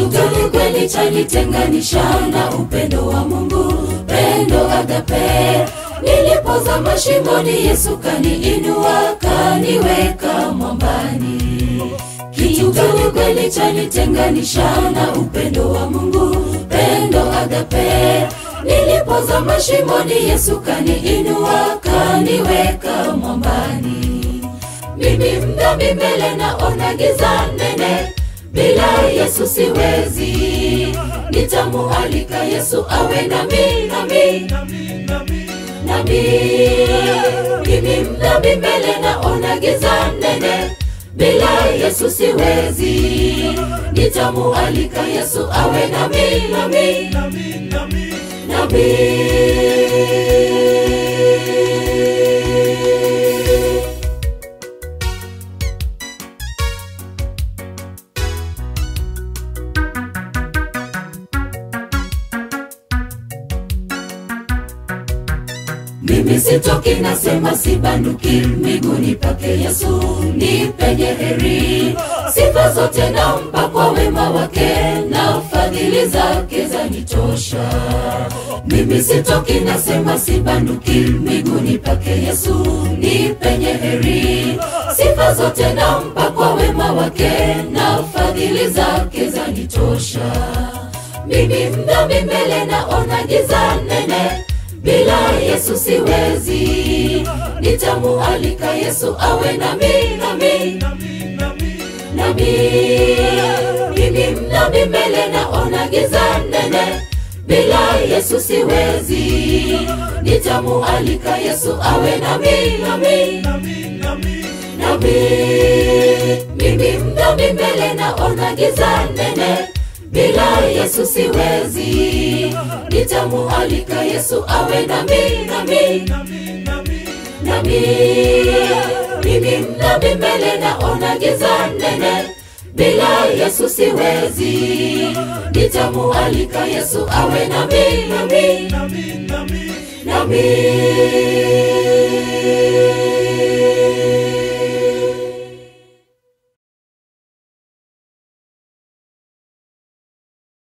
Kitu gani kweli chanitenganisha na upendo wa Mungu, pendo agape? Nilipozama shimoni, Yesu kaniinua, kaniweka mwambani. Kitu gani kweli chanitenganisha na upendo wa Mungu, pendo agape? Nilipozama shimoni, Yesu kaniinua, kaniweka mwambani. Mimi mdhambi mbele naona giza nene, bila Yesu siwezi. Nitamualika Yesu awe nami, nami, nami. Mimi mdhambi mbele naona giza nene, bila Yesu siwezi. Nitamualika Yesu awe nami, nami, nami. Mimi sitoki, nasema sibanduki miguuni pake Yesu, ni penye heri. Sifa zote nampa kwa wema wake na fadhili zake zanitosha. Mimi sitoki, nasema sibanduki miguuni pake Yesu, ni penye heri. Sifa zote nampa kwa wema wake na fadhili zake zanitosha. Mimi mdhambi mbele naona giza nene bila Yesu siwezi. Nitamualika Yesu awe nami, nami, nami. Mimi mdhambi mbele naona giza nene, bila Yesu siwezi. Nitamualika Yesu awe nami, nami, nami. Mimi mdhambi mbele naona giza nene bila Yesu siwezi. Nitamualika Yesu awe nami, nami, nami. Mimi mdhambi mbele naona giza nene, bila Yesu siwezi. Nitamualika Yesu awe nami, nami, nami.